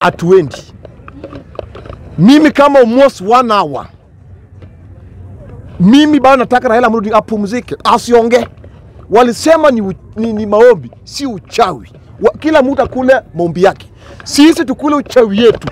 hatuendi. Mimi kama almost one hour, mimi bado nataka Raila Amolo Odinga apumzike, asiongee. Walisema ni, u- ni, ni maombi, si uchawi. Wa, kila mtu akule maombi yake, sisi tukule uchawi yetu,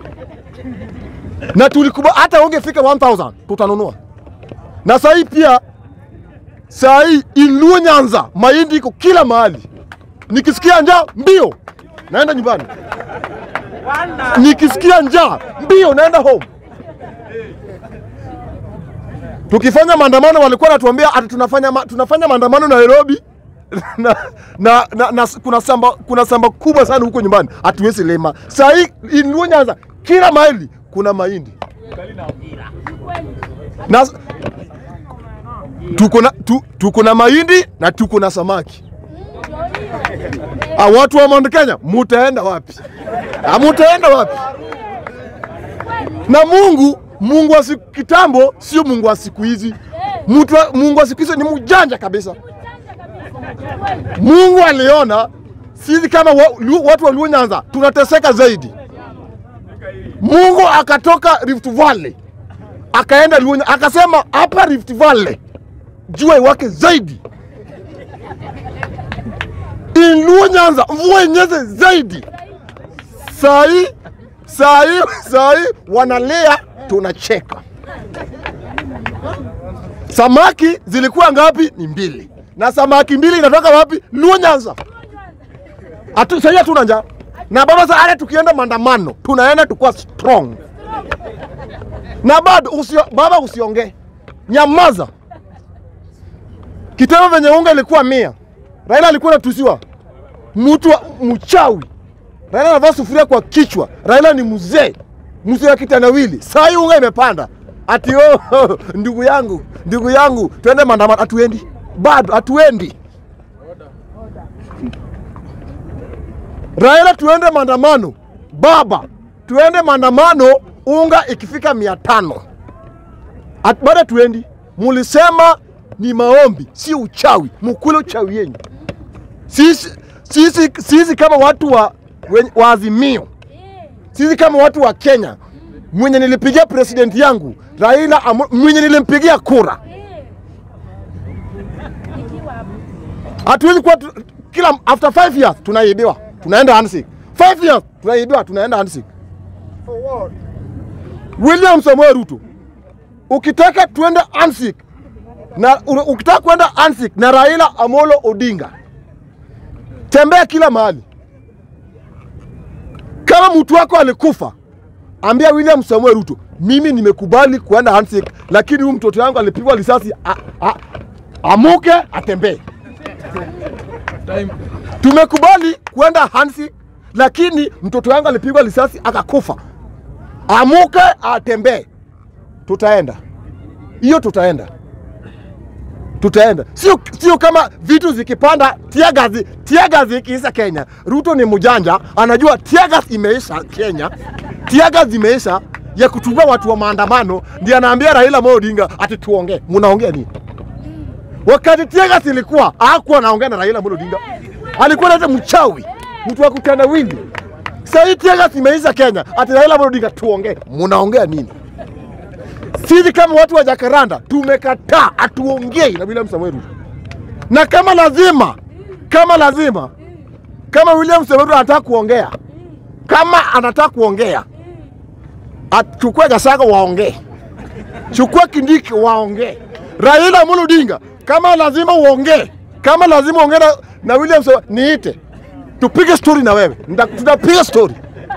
na tulikuba hata ungefika 1000 tutanunua. Na saa hii pia, saa hii Iluo Nyanza mahindi iko kila mahali. Nikisikia njaa mbio naenda nyumbani, nikisikia njaa mbio naenda home. Tukifanya maandamano walikuwa wanatuambia ati tunafanya, ma, tunafanya maandamano Nairobi na, na, na, na kuna samba, kuna samba kubwa sana huko nyumbani hatuwezi lima. Saa hii Iluo Nyanza kila mahali kuna mahindi na tuko na tu, tuko na mahindi na tuko na samaki. Ah, watu wa Mount Kenya mutaenda wapi? Ah, mutaenda wapi? Na Mungu, Mungu wa siku kitambo sio Mungu wa siku hizi. Mtu wa- Mungu wa siku hizi ni mjanja kabisa. Mungu aliona sisi kama wa, lu- watu wa Luo Nyanza tunateseka zaidi. Mungu akatoka Rift Valley akaenda Luo Nyanza, akasema hapa Rift Valley jua iwake zaidi in Luo Nyanza mvua inyeze zaidi. Saa hii saa hii saa hii wanalia, tunacheka. Samaki zilikuwa ngapi? Ni mbili, na samaki mbili inatoka wapi? Luo Nyanza. Atu, sahii hatuna njaa na baba, sasa hata tukienda maandamano tunaenda tukuwa strong, na bado usio, baba usiongee, nyamaza. Kitendo venye unga ilikuwa mia, Raila alikuwa anatusiwa mtu wa- mchawi. Raila anavaa sufuria kwa kichwa. Raila ni mzee, mzee wa kitendawili. Saa hii unga imepanda, ati oh, ndugu yangu, ndugu yangu, twende maandamano. Hatuendi, bado hatuendi. Raila, tuende maandamano. Baba, tuende maandamano, unga ikifika mia tano At- bado tuendi. Mulisema ni maombi, si uchawi. Mukule uchawi yenyu. Sisi, sisi, sisi kama watu wa, wen- wa Azimio, sisi kama watu wa Kenya, mwenye nilipigia president yangu Raila, Amo- mwenye nilimpigia kura, hatuwezi kuwa tu- kila after 5 years tunaibiwa, tunaenda handshake. 5 years tunaibiwa, tunaenda handshake. William Samoei Ruto, ukitaka tuende handshake na u- ukitaka kwenda handshake na Raila Amolo Odinga, tembea kila mahali. Kama mtu wako alikufa, ambia William Samoei Ruto, mimi nimekubali kuenda handshake, lakini huyu mtoto wangu alipigwa risasi, a- a- amuke atembee. Tumekubali kuenda handshake, lakini mtoto wangu alipigwa risasi akakufa, amuke atembee. Tutaenda hiyo, tutaenda tutaenda, sio sio kama vitu zikipanda, tiagazi tiagazi ikiisha Kenya. Ruto ni mjanja, anajua tiagazi imeisha Kenya, tiagazi imeisha ya kutumia watu wa maandamano, ndiye anaambia Raila Amolo Odinga ati tuongee. Mnaongea nini? Wakati tiagazi ilikuwa hakuwa anaongea na Raila Amolo Odinga, alikuwa anaita mchawi, mtu wa kutendawili. Sasa hii tiagazi imeisha Kenya, ati Raila Amolo Odinga tuongee. Mnaongea nini? Sisi kama watu wa Jakaranda tumekataa, hatuongei na William Samoei Ruto, na kama lazima, kama lazima, kama William Samoei Ruto anataka kuongea, kama anataka kuongea, achukue Gasaga waongee, chukua Kindiki waongee, Raila Amolo Odinga, kama lazima uongee, kama lazima uongee na, na William Samoei, niite tupige story na wewe, Nita- tutapiga story.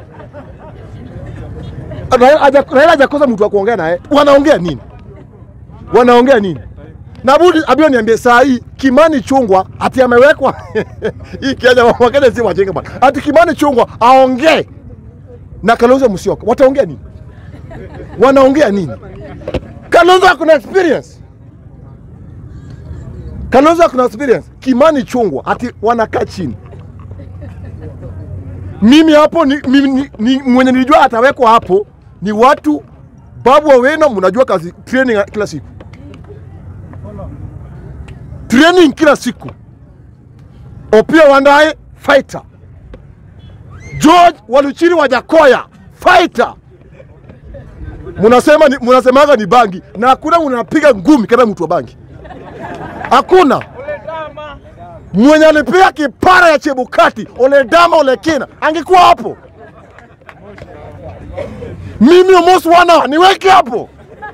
Raila haja- Raila hajakosa mtu wa kuongea naye. Wanaongea nini? Wanaongea nini? Na budi abio niambie saa hii Kimani Chungwa ati amewekwa hii Kenya wakenya si wajinga bwana. Ati Kimani Chungwa aongee na Kalonzo Musyoka. Wataongea nini? Wanaongea nini? Kalonzo akuna experience. Kalonzo akuna experience. Kimani Chungwa ati wanakaa chini mimi hapo ni, mimi, ni, ni, mwenye nilijua atawekwa hapo ni watu Babu Owino, mnajua kazi training ya kila siku, training kila siku. Opiyo Wandayi fighter, George Waluchiri wa Jakoya fighter, munasema ni, munasemaga ni bangi na hakuna mnapiga ngumi kama mtu wa bangi, hakuna mwenye alipiga kipara ya Chebukati Oledama Olekina angekuwa hapo. Mimi almost one hour niweke hapo.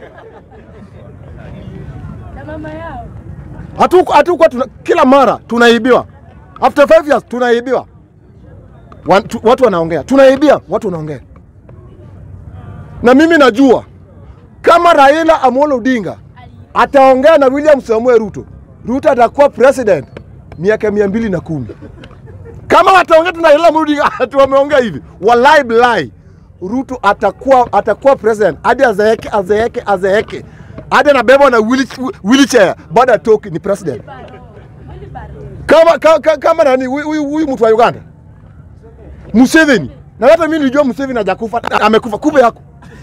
na mama yao Hatuku hatukuwa tuna, kila mara tunaibiwa. After five years tunaibiwa. Wan- tu- Watu wanaongea, tunaibia, watu wanaongea. Na mimi najua kama Raila Amolo Odinga ataongea na William Samuel Ruto, Ruto atakuwa president miaka mia mbili na kumi. Kama wataongea tu na Raila Amolo Odinga ati wameongea hivi, wallahi billahi, Ruto atakuwa atakuwa president hadi azeeke azeeke azeeke hadi anabebwa na wheelch- wheelchair baada ya toki ni president kama, kama, kama, kama nani huyu- huyu huyu mtu wa Uganda Museveni, na hata mimi nilijua Museveni hajakufa, amekufa, kumbe yako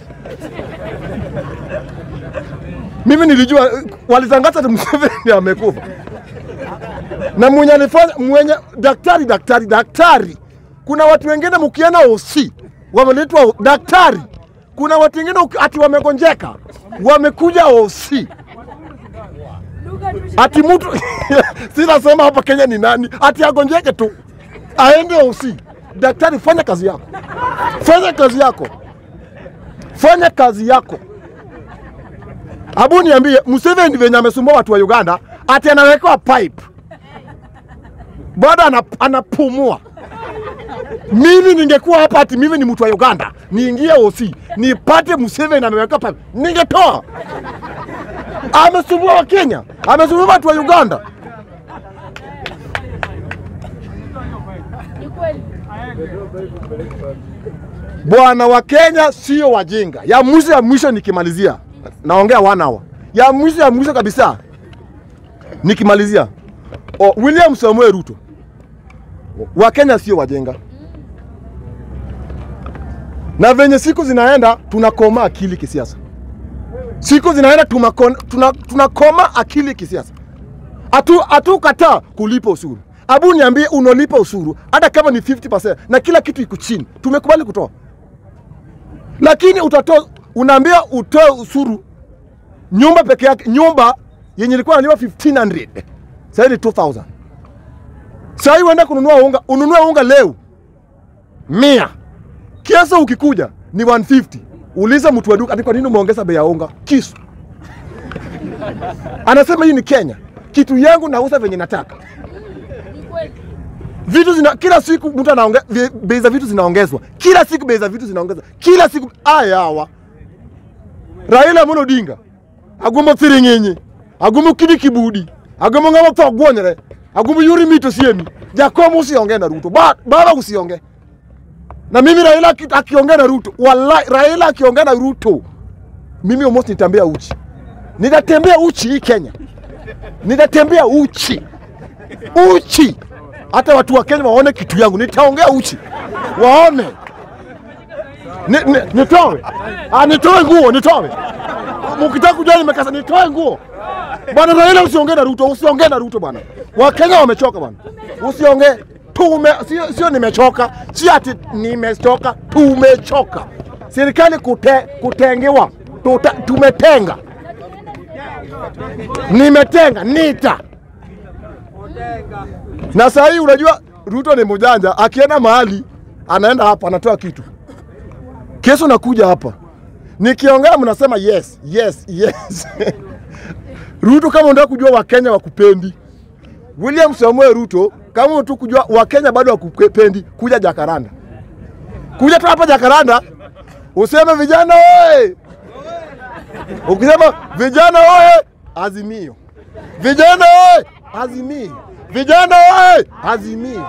mimi nilijua eh, walitangaza ati Museveni amekufa, na mwenye alifanya mwenye daktari daktari daktari. Kuna watu wengine mkienda OC wameletwa daktari, kuna watu wengine uki- ati wamegonjeka wamekuja OC lugha tu ati mtu sinasema hapa Kenya ni nani, ati agonjeke tu aende OC. Daktari, fanya kazi yako, fanya kazi yako, fanya kazi yako. Abu niambie, Museveni venye amesumbua watu wa Uganda, ati anawekewa pipe bado anap- anapumua. Mimi ningekuwa hapa, ati mimi ni mtu wa Uganda, niingie OC nipate Museveni ameweka pipe, ningetoa amesumbua wa Kenya, amesumbua watu wa Uganda. ni kweli Bwana wa Kenya sio wajinga. Ya mwisho ya mwisho nikimalizia, naongea one hour. Ya mwisho ya mwisho kabisa nikimalizia, o, William Samuel Ruto, wa Kenya sio wajinga, na venye siku zinaenda tunakoma akili kisiasa. Siku zinaenda tumakon- tuna- tunakoma akili kisiasa. Hatu hatukataa kulipa ushuru. Abu niambie, unalipa ushuru hata kama ni 50% na kila kitu iko chini, tumekubali kutoa lakini utatoa, unaambia utoe ushuru nyumba peke yake, nyumba yenye ilikuwa inalipa 1500 sasa ni 2000. Sasa hii uenda kununua unga, ununue unga leo mia, kiasa ukikuja ni 150. Uliza mtu wa duka ati kwa nini umeongeza bei ya unga? Kisu anasema hii ni Kenya, kitu yangu nauza venye nataka ni kweli vitu zina kila siku mtu anaongea vi- bei za vitu zinaongezwa kila siku bei za vitu zinaongezwa kila siku aya hawa Raila Amolo Odinga agumo thiring'inyi agumo kidi kibudi agumo ng'ama tho gwonyre agumo yuri mito siemi Jakom usiongee na Ruto ba, baba usiongee na mimi Raila aki- akiongea na Ruto wallahi Raila akiongea na Ruto mimi almost nitambea uchi nitatembea uchi hii Kenya nitatembea uchi uchi hata watu wa Kenya waone kitu yangu, nitaongea uchi waone. Ni, ni, nitoe ah, nitoe nguo nitoe, mkitaka kujua nimekasa, nitoe nguo bwana. Raila, usiongee na Ruto, usiongee na Ruto bwana. Wakenya wamechoka bwana, usiongee tume, sio, sio nimechoka, si ati nimechoka, tumechoka. Serikali kute, kutengewa tuta, tumetenga, nimetenga nita na saa hii unajua Ruto ni mjanja, akienda mahali anaenda hapa anatoa kitu, kesho nakuja hapa nikiongea mnasema yes yes yes. Ruto, kama unataka kujua Wakenya wakupendi, William Samuel Ruto, kama unataka kujua Wakenya bado wakupendi, kuja Jakaranda, kuja tu hapa Jakaranda useme vijana oye. Ukisema vijana oye, Azimio, vijana oye, Azimio, vijana oye, Azimio,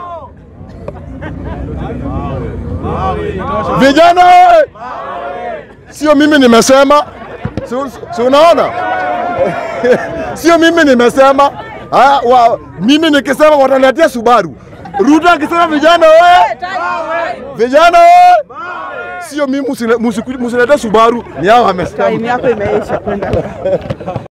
vijana oye. Sio mimi nimesema, si, si unaona? Sio mimi nimesema. Ah, wa, mimi nikisema wataniletea Subaru. Ruto akisema vijana oye, vijana oye. Sio mimi, musile- musiku- musilete Subaru, ni hao wamesema. Time yako imeisha kwenda.